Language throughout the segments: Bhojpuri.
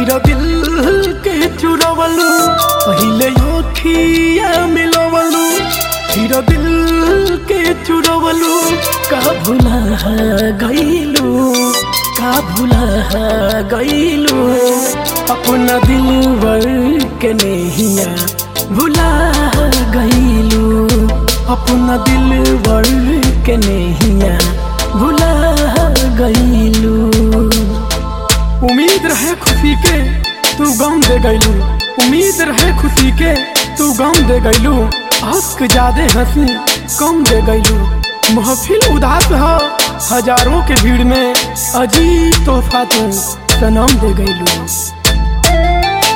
हीरा दिल के चुरवलू पहिले अखिया मिलवलू हीरा दिल के चुरवलू का भुला गईलू का भुला गईलू अपना दिल वर के नहिया भुला गईलू अपना दिल वर के नहिया भुला गईलू उम्मीद रहे खुशी के तू गम दे गईलू उम्मीद रहे खुशी के तू गम दे गईलू हक ज्यादा हंसी कम दे गईलू महफिल उदास हो हजारों के भीड़ में अजीब तोहफा तू सनम दे गईलू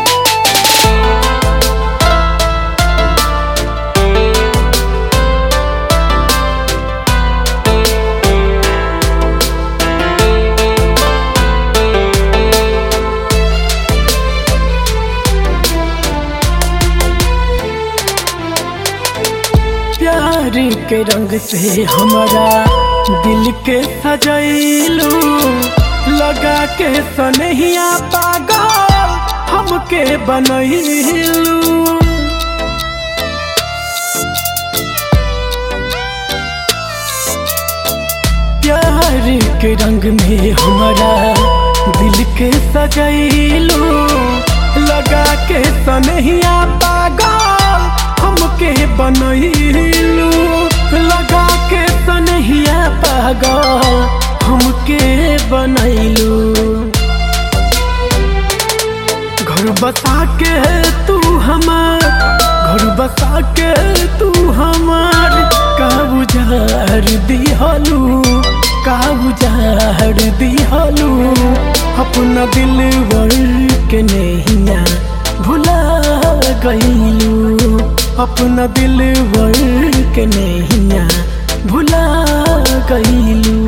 प्यार के रंग से हमारा दिल के सजैलू लगा के सनहिया पागल हमके बनैलू प्यार के रंग में हमारा दिल के सजैलू लगा के सनहिया पागल हमके बनैलू लगा के सनहिया पागल हमके बनैलू घर बसा के तू हमार घर बसा के तू हमार का बुझार दिहलू का बुझार दिहलू अपना दिल वर के नहिया भुला गईलू अपना दिल वर के नहिया भुला गईलू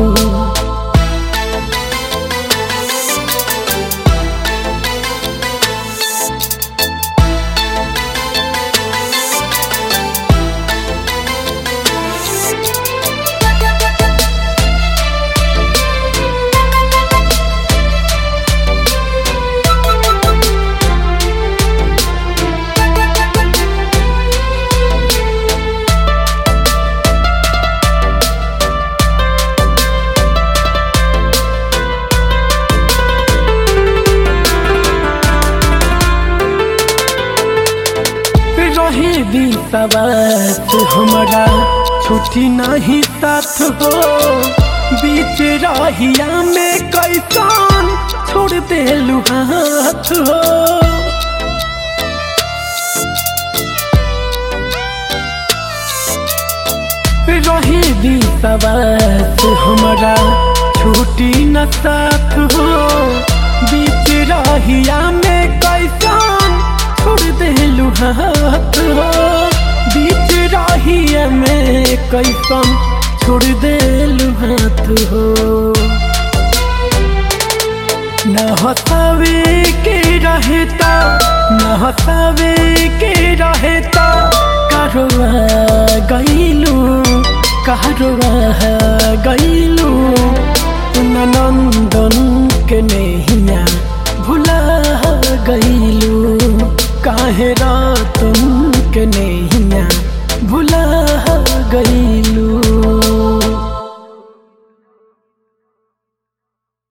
रहे भी सवास हमारा छुट्टी नहीं साथ हो बीच राहिया में कैसान छोड़ दे हाथ हो रहे भी सवास हमारा छुट्टी न साथ हो बीच राहिया में कैसान छोड़ दे हाथ हो बीच राहिया में कैसन छोड़ दे हाथ हो न हसावे के रहता न हसावे के रहता कारोबा गईलू कारोबा गईलू नंदन के नहिया भुला गईलू काहे रातन के ने